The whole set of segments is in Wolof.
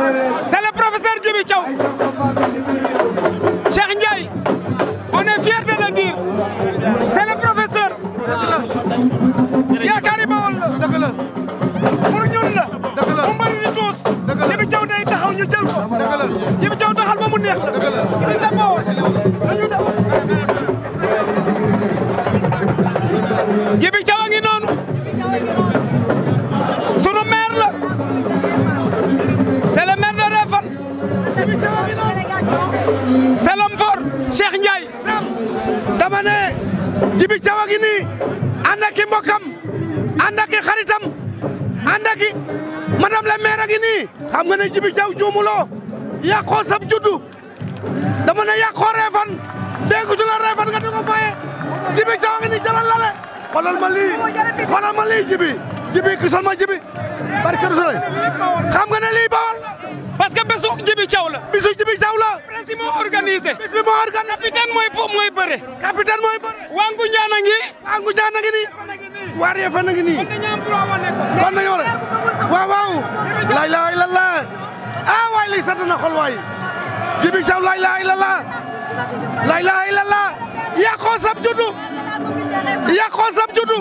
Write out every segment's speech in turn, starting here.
c'est le professeur Djibi Thiaw Cheikh Ndiaye on est fier de le dire c'est le professeur yaakaari Bawol la dëgg la pour ñun la Dëgg la. mu mbëri di tuus Dëgg la. Djibi Thiaw day taxaw ñu jël ko dëgg la Djibi Thiaw taxal ba mu neex la Dëgg la. ci sa Bawol dañu dem Djibi Thiaw a ngi noonu sunu maire la c'est le maire de Réfane c'est l'homme fort Cheikh Ndiaye dama ne Djibi Thiaw a ngi nii ànd ak i mbokkam ànd ak i xaritam ànd ak i madame la maire a ngi nii xam nga ne Djibi Thiaw juumuloo yàqoo sab juddu dama ne yàqoo reefan dégg du la reefan nga di ko faye Djibi Thiaw a ngi nii jalal lale xoolal ma lii xoolal ma lii Djibi Djibi kisal ma Djibi barke du sole xam nga ne lii bawal parce que bésu Djibi Thiaw la bisu Djibi Thiaw la président moo organisé bis bi moo organ capitaine mooy po mooy bëre capitaine mooy bëre waa Ngunjaan a ngi waa Ngunjaan a ngi nii waa Réfane a ngi nii dañu am droit wane ko kon nañu war a waaw waaw laa ilaaha illallah ah waay lii sant na xol waay Djibi Thiaw laa ilaaha illallah laa ilaaha illallah yàqoo sab juddu yàqoo sab juddu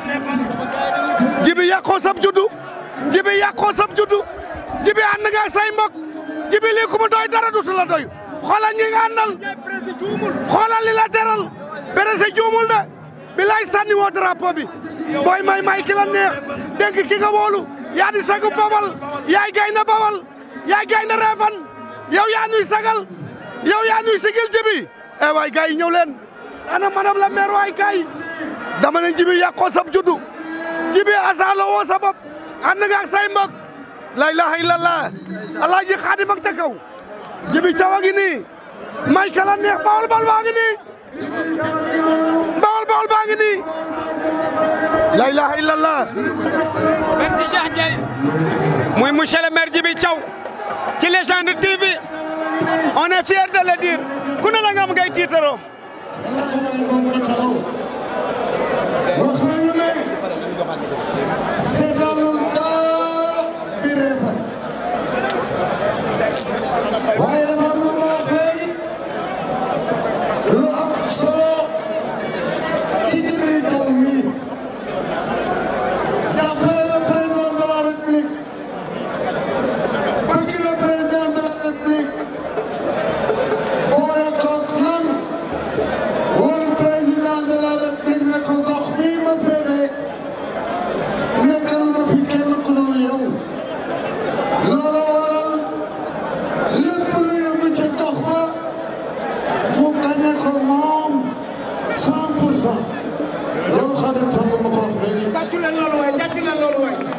Djibi yàqoo sab juddu Djibi yàqoo sab juddu Djibi ànd nga ak say mbokk Djibi lii ku mu doy dara dutu la doy xoolal ñi nga àndal xoolal li la teral berese juumul de bilaay sànni woo drapeau bi booy may may ki la neex dénk ki nga wóolu yaa di sagu bawal yaay gaynde bawal yaay gaynde reefan yow yaa nuy sagal yow yaa nuy sigil Djibi eh waay gars yi ñëw leen ana madame la maire waay kay dama ne Djibi yàqoo sab juddu Djibi asaalo woo sa bopp ànd nga ak say mbokk la ilaha illallah alaaji xaadim ak ca kaw Djibi Thiaw a ngi nii may ka la neex bawal bawal baa ngi nii bawal bawal baa ngi nii la ilaha illallah merci Cheikh Ndiaye muy monsieur le maire Djibi Thiaw ci Légende TV on est fier de le dire ku ne la nga am ngay tiitaroo wax nañu ne seetalul dara di Réfane waaye dafa am lu ma wax léegi lu am solo ci Djibi Thiaw mii d'après le président de la République bëgg le président de la République boole koog lan woon président de la république ne ko gox bii ma féete nekkal ma fi kenn ku dul yow loolu waral lépp lu yëngu ca gox ba mu gañe ko moom cent pour cent loolu Xaadim Samb ma ko wax léegi tàccu leen loolu waay tàccu leen loolu waay